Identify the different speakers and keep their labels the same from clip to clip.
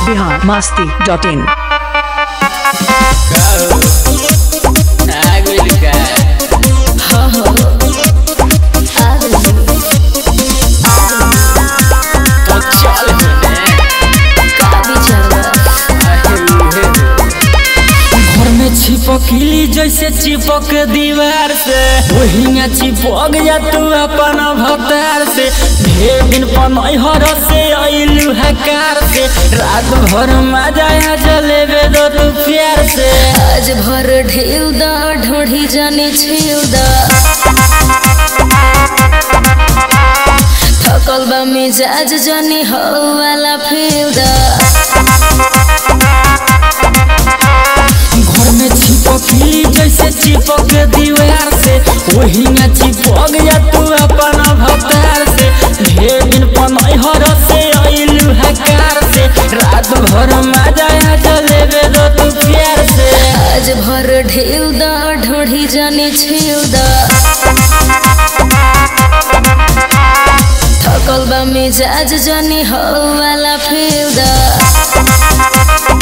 Speaker 1: Bihar Masti dot in
Speaker 2: घर में छिपकली जैसे चिपक दीवार से वही में चिपक जा तू अपन भतार से ढेर दिन पनहर से अइलू हकार से रात भर मजा आ जलेबे दो तू प्यार से
Speaker 3: आज भर ढेउ दा ढोढ़ी जाने छेउ दा थकल बा मिजाज जाने हो वाला फेउ दा
Speaker 2: घर में छिपकली जैसे चिपक दीवार से वही में चिपक जा तू अपन भतार से ढेर दिन पनहर से अइलू हकार से रात भर मजा आ जलेबे दो तू प्यार से
Speaker 3: आज भर ढेउ दा ढोढ़ी जाने छेउ दा थकल बा मिजाज जाने हो वाला फेउ दा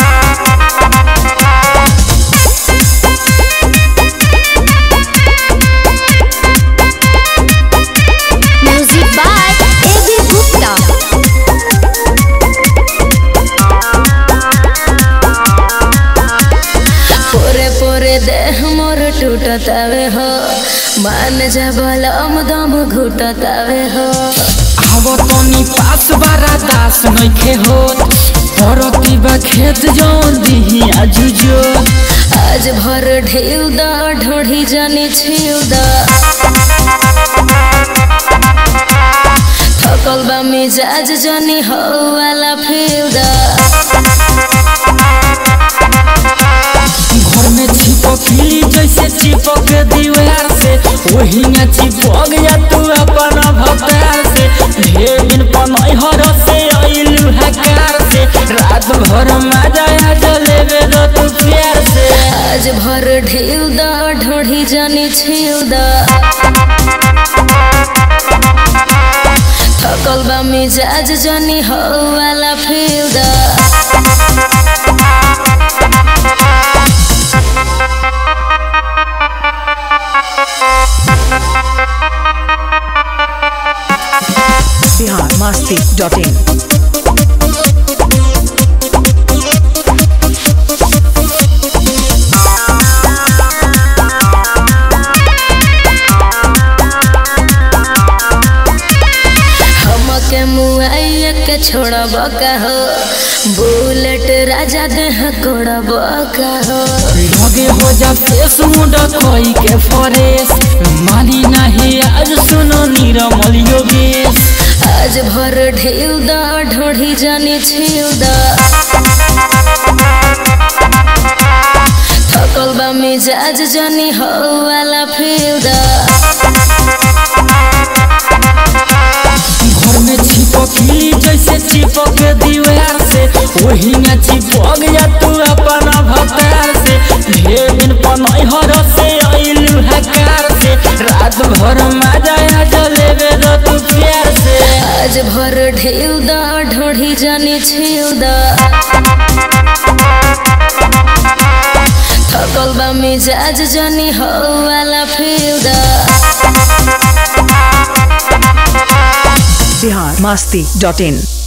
Speaker 4: Music by A.B. Gupta.
Speaker 3: पोरे पोरे देह मोर टूटतावे हो मान जा बलम दम घुटतावे हो
Speaker 2: आवो तनी पास बारा दास नइखे होत परती बा खेत जौन दिही आजुजो
Speaker 3: आज भर ढेउ दा ढोढ़ी जाने छेउ दा थकल बा मिजाज जाने हो वाला फेउ दा
Speaker 2: घर में छिपकली जैसे चिपक दीवार से वही में चिपक जा तू अपन भतार से ढेर दिन पनहर से अइलू हकार से रात भर मजा आ जलेबे दो तू प्यार से
Speaker 3: आज भर ढेउ दा ढोढ़ी जाने छेउ दा थकल बा मिजाज जाने हो वाला फेउ दा
Speaker 1: बिहार मस्ती डॉट इन
Speaker 3: हमके मुआइया के छोड़ब का हो बुलेट राजा देह कोड़ब का हो
Speaker 2: लगे हो जा फेस मुंडा कोई के फरेस मानी नहीं आज सुनो नीरमल योगेश
Speaker 3: आज भर ढेउ दा ढोढ़ी जाने छेउ दा थकल बा मिजाज जाने हो वाला फेउ दा
Speaker 2: घर में छिपकली जैसे चिपक दीवार से वही में चिपक जा तू अपन भतार से ढेर दिन पनहर से अइलू हकार से रात भर मजा आ जलेबे दो तू प्यार से
Speaker 3: आज भर ढेउ दा ढोढ़ी जाने छेउ दा थकल बा मिजाज जाने हो वाला फेउ दा
Speaker 1: बिहार मस्ती डॉट इन